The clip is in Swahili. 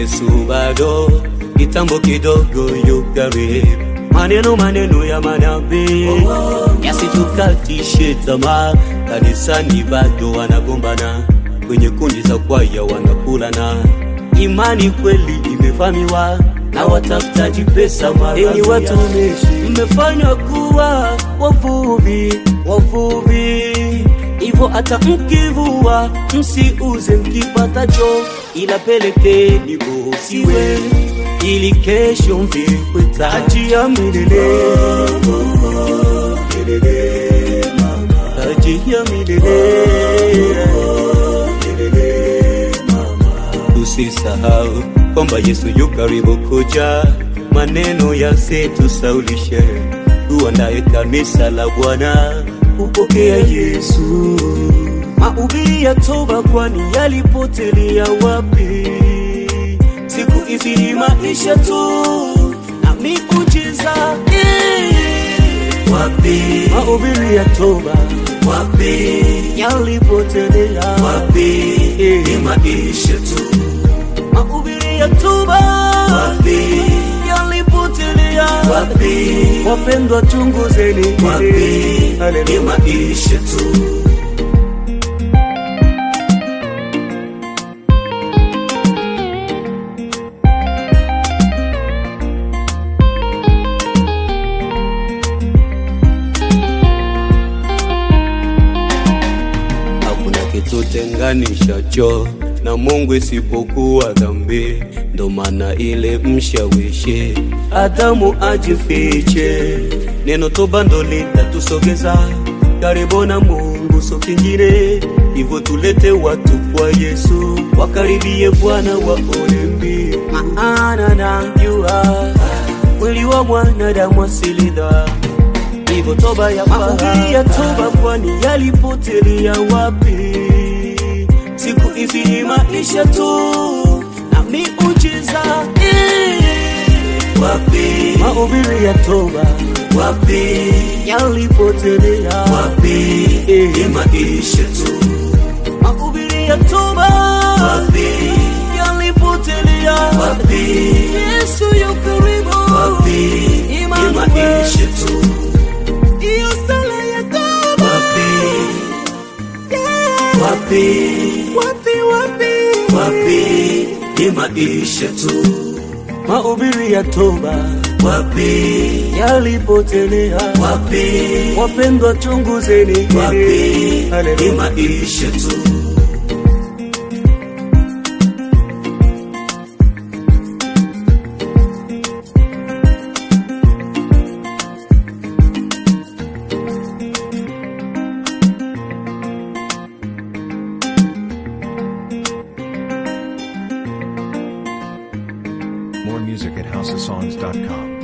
Yesu bado kitambo kidogo yukaribu. Maneno maneno ya manabii yasitukatishe tamaa, kanisani bado wanagombana, kwenye kundi za kwaya wanakulana. Imani kweli imevamiwa na watafutaji pesa. Enyi watumishi, mmefanywa kuwa wavuvi, wavuvi hivyo hata mkivua msiuze mkipatacho, ila pelekeni bosiwe ili kesho mvikwe taji ya milele. Milele, taji ya milele. Tusisahau kwamba Yesu yu karibu kuja, maneno yasitusaulishe, tuandae kanisa la Bwana kupokea Yesu. Mahubiri ya toba, kwani yalipotelea wapi? Siku hizi ni maisha tu na miujiza eh. Wapi, Mahubiri ya toba wapi, yalipotelea wapi, eh. ni maisha tu. Mahubiri ya toba Wapi, yalipotelea wapi, Wapendwa, chunguzeni wapi, ni Haleluya. maisha tu. Hakuna kitu tenganishacho na Mungu isipokuwa dhambi. Ndo maana ile mshawishi Adamu ajifiche, neno toba ndo litatusogeza karibu na Mungu, so kingine hivyo. Tulete watu kwa Yesu, wakaribie Bwana waone mbio, maana najua mwili wa mwanadamu asili dhambi hivyo toba ya mahubiri ya toba, kwani yalipotelea wapi? Siku hizi ni maisha tu na miujiza eh. Wapi, Mahubiri ya toba wapi, yalipotelea wapi, eh. ni maisha tu. Mahubiri ya toba Wapi, yalipotelea wapi, Yesu yu karibu, wapi, ni Imani maisha tu. hiyo sala ya toba Wapi, wapi, wapi wapi wapi, ni maisha tu. mahubiri ya toba Wapi, yalipotelea wapi, wapendwa, chunguzeni wapi, ni Haleluya. maisha tu. More music at houseofsongs.com.